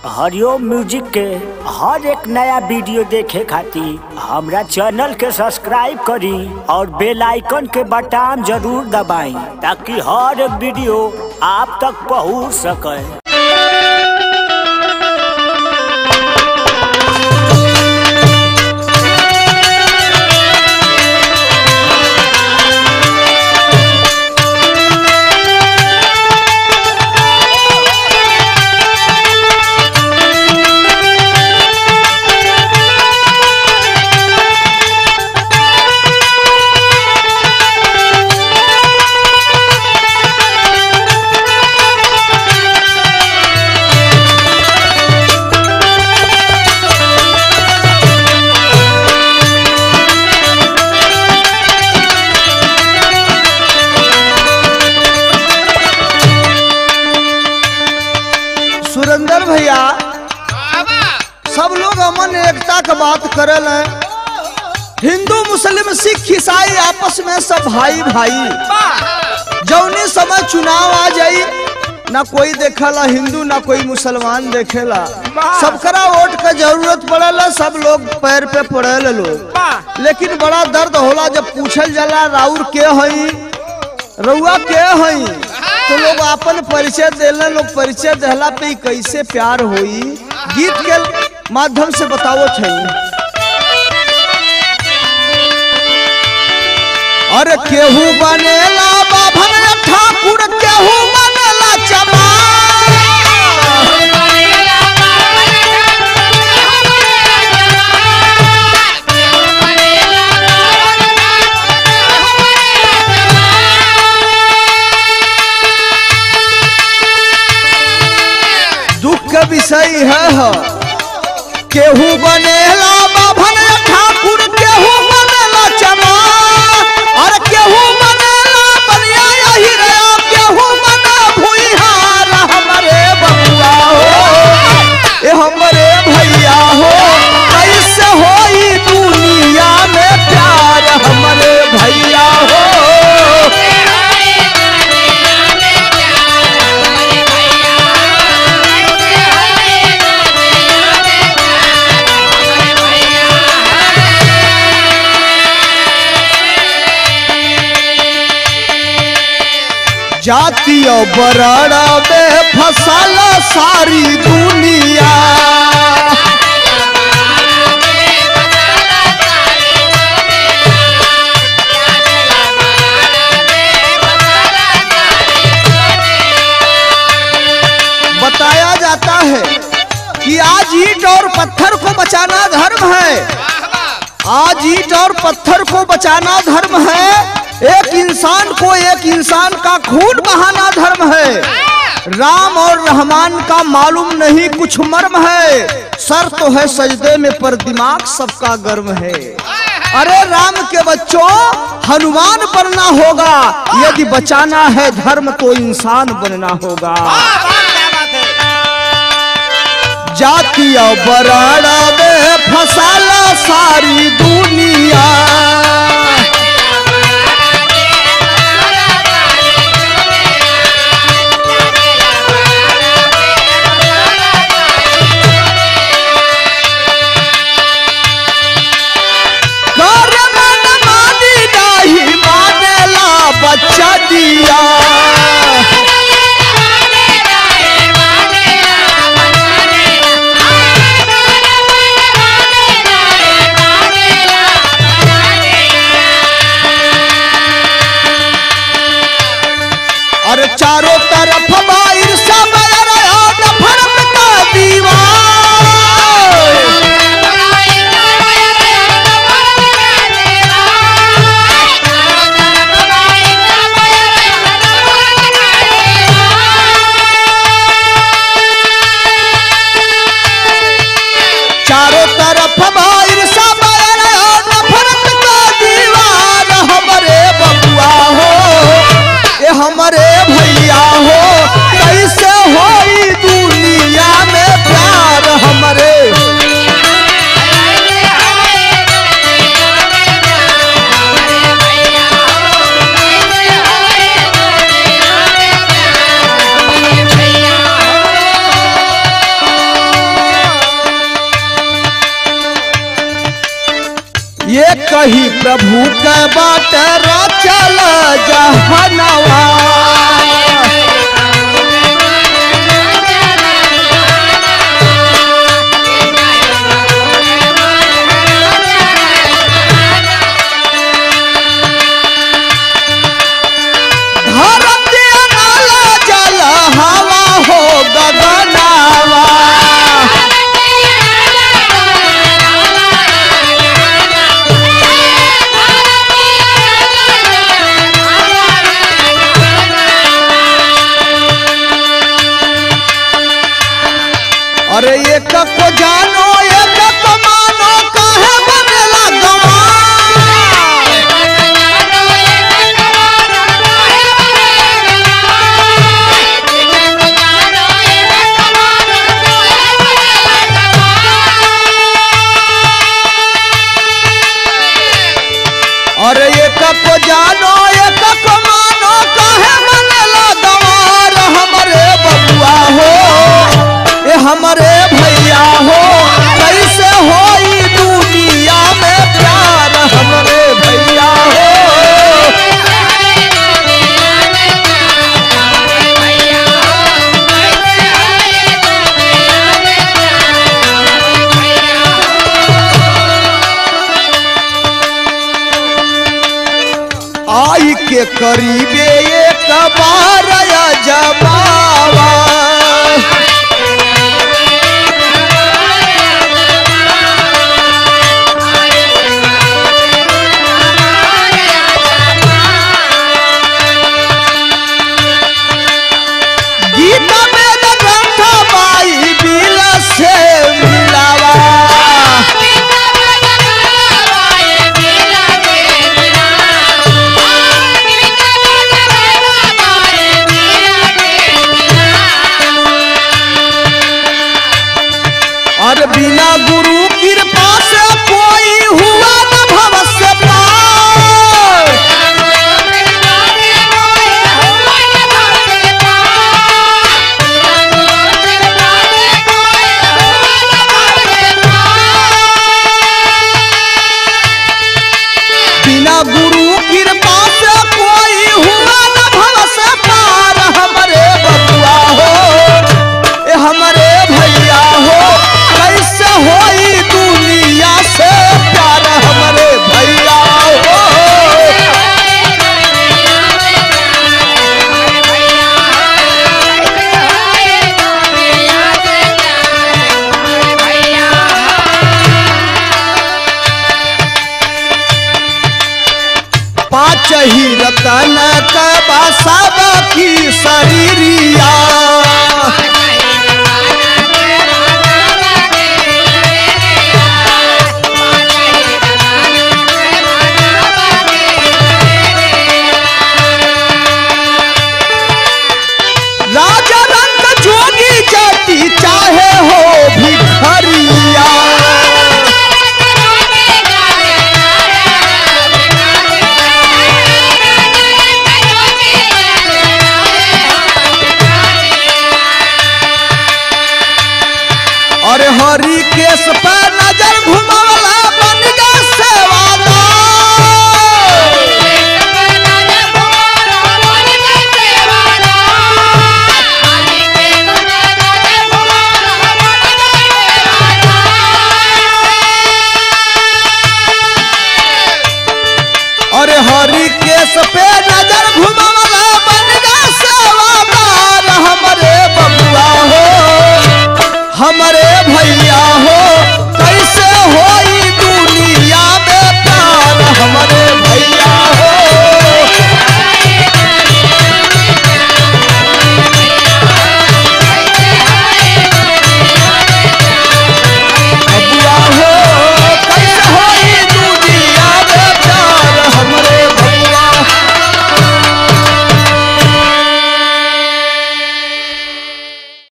हरिओम music के हर एक नया वीडियो देखे खातिर हमरा चैनल के सब्सक्राइब करी और बेल आइकन के बटन जरूर दबाई ताकि हर एक वीडियो आप तक पहुंच सके सुरेंद्र भैया सब लोग अमन एकता का बात करल है हिंदू मुस्लिम सिख ईसाई आपस में सब भाई भाई जौने समय चुनाव आ जाई ना कोई देखेला हिंदू ना कोई मुसलमान देखेला सबकरा वोट का जरूरत पड़ेला सब लोग पैर पे पड़ेला लोग लेकिन बड़ा दर्द होला जब पूछल जाला राउर के हई रउआ के हई तो लोग अपन परिचय देला लोग परिचय देला पे ही कैसे प्यार होई गीत के माध्यम से बताओ छई अरे केहू बनेला बाभन ठाकुर केहू बनेला चमार दुख के विषय है ह। केहू बनेला बाभन ठाकुर केहू बनेला चमार और केहू बनेला बलिया यही रहा केहू बना भुइहार हमरे बबुआ हो ए हमरे भैया हो कैसे होई दुनिया में प्यार हमरे भैया हो जातीय बराड़ा में फसल सारी दुनिया बताया जाता है कि आज ईट और पत्थर को बचाना धर्म है आज ईट और पत्थर को बचाना धर्म है एक इंसान को एक इंसान का खून बहाना धर्म है राम और रहमान का मालूम नहीं कुछ मर्म है सर तो है सजदे में पर दिमाग सबका गर्म है अरे राम के बच्चों हनुमान बनना होगा यदि बचाना है धर्म तो इंसान बनना होगा जातीय बराड़ा में फसाला सारी दुनिया कर मन मानी नहीं मानेला बच्चा दिया अरे चारों तरफ बाहर सब नफरत का दीवार चारों तरफ बाहर सब नफरत का दीवार हमरे बबुआ हो ए हमरे भैया हो कैसे होई दुनिया में प्यार हमरे एक ही प्रभु के बाट रचल जहनवा धरती नाला जल हवा हो गगनावा अरे एक को जानो एक को मानो काहे बनेला गवार अरे एक को जानो एक को मानो काहे बनेला गवार हमरे बबुआ हो ए हमरे भैया हो कैसे होई दुनिया में प्यार हमरे भैया हो आई के करीबे एक बार जबावा गीता में ग्रंथ बाई बिल से मिलावा और बिना गुरु कृपा से कोई हुआ न भव से पार बिना गुरु कृपा से कोई हुआ न भव से पार हमरे बबुआ हो ए हमरे भैया हो कैसे होई दुनिया से प्यार हमरे भैया हो पाँच ही रतन कबा सब की शरीरिया राजा रंग जोगी जाति चाहे हो भिखरिया और हरि केश पर नजर घुमा